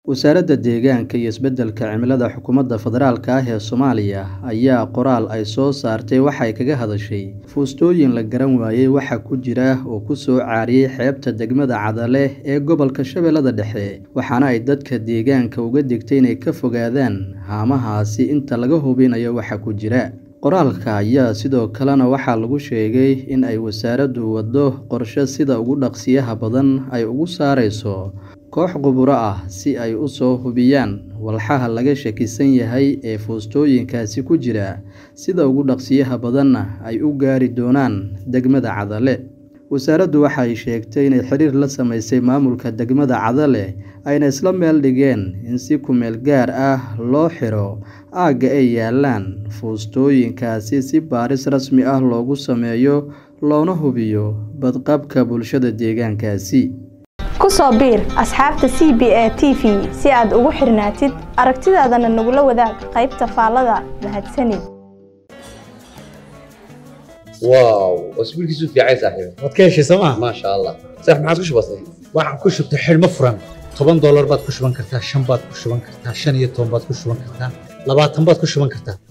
Wasaaradda Deegaanka iyo Isbeddelka Cimilada Xukuumadda Federaalka ah ee Soomaaliya ayaa qoraal ay soo saartay waxay kaga hadashay fuustooyin la garan waayay waxa ku jira oo ku soo caariyay xeebta degmada Cadale ee gobolka Shabeellada Dhexe waxaana ay dadka deegaanka uga digtay inay ka fogaadaan haamahaasi inta laga hubinayo waxa ku jira. Qoraalka ayaa sidoo kalena waxaa lagu sheegay in ay wasaaraddu waddo qorshe sida ugu dhaqsiyaha badan ay uga saareyso koox khuburo ah si ay u soo hubiyaan walxaha laga shakisan yahay ee fuustooyinkaasi ku jira sida ugu dhaqsiyaha badanna ay u gaari doonaan degmada Cadale. Wasaaraddu waxay sheegtay inay xiriir la sameysay maamulka degmada Cadale ayna isla meel dhigeen in si ku meel gaar ah loo xiro aagga ay yaallaan fuustooyinkaasi si baaris rasmi ah loogu sameeyo loona hubiyo badqabka bulshada deegaankaasi. ku soo biir asxaabta c b a t v si aad ugu xirnaatid aragtidaadana nagula wadaag qaybta faallada mahadsanid واو اسبوع كيسو في عايز صاحبي waad ka heshay sooma ما شاء الله صح ما عادش بسيط waxaan ku shubtay xidhmo furan toban doolar baad ku shuban kartaa shan baad ku shuban kartaa shan iyo toban baad ku shuban kartaa labaatan baad ku shuban kartaa